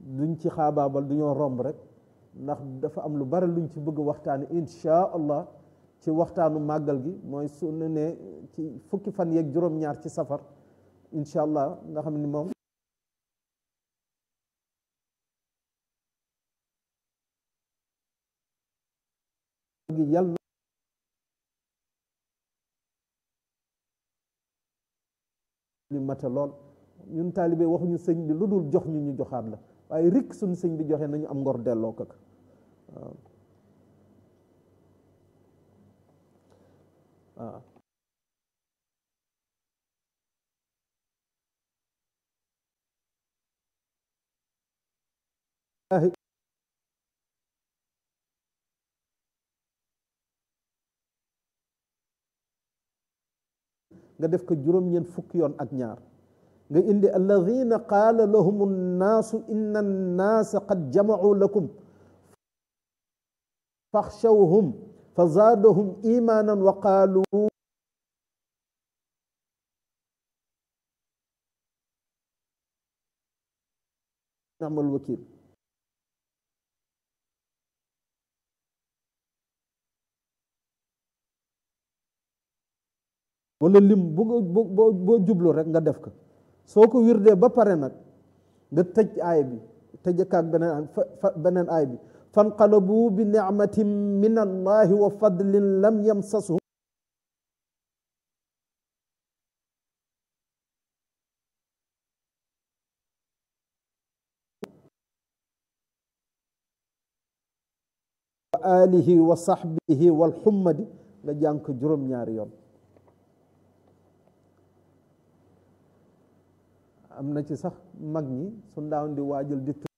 duñ ci xaabaabal du ñoo romb rek ndax dafa am lu bari luñ ci bëgg waxtaani insha allah ci waxtaanu màggal gi mooy su ne ne ci fukki fan yeeg juróom-ñaar ci safar insha allah nga xam ni moom gi yal na li mate lool ñun taalibe waxuñu sëñ bi lu dul jox ñu ñu joxaat la waaye rikk suñu sëñ bi joxe nañu am ngor delloo ko waaw waaw nga def ko juróom-ñeent fukki yoon ak ñaar nga indi alladina qaala lahum nnaasu inna annaasa qad jamacuu lakum faxshawhum fa zaadahum imaanan wa qaaluu ni'mal wakiil wala lim bu boo boo jublu rek nga def ko soo ko wirdee ba pare nag nga tëj aay bi tëjkaak beneen beneen aay bi fanqalabu bi nicmatin min allahi wa fadlin lam yamsashum wa alihi wa sahbihi wal xummadi nga jàng ko juróom-ñaari yoon am na ci sax mag ñi su ndaaw di waajal di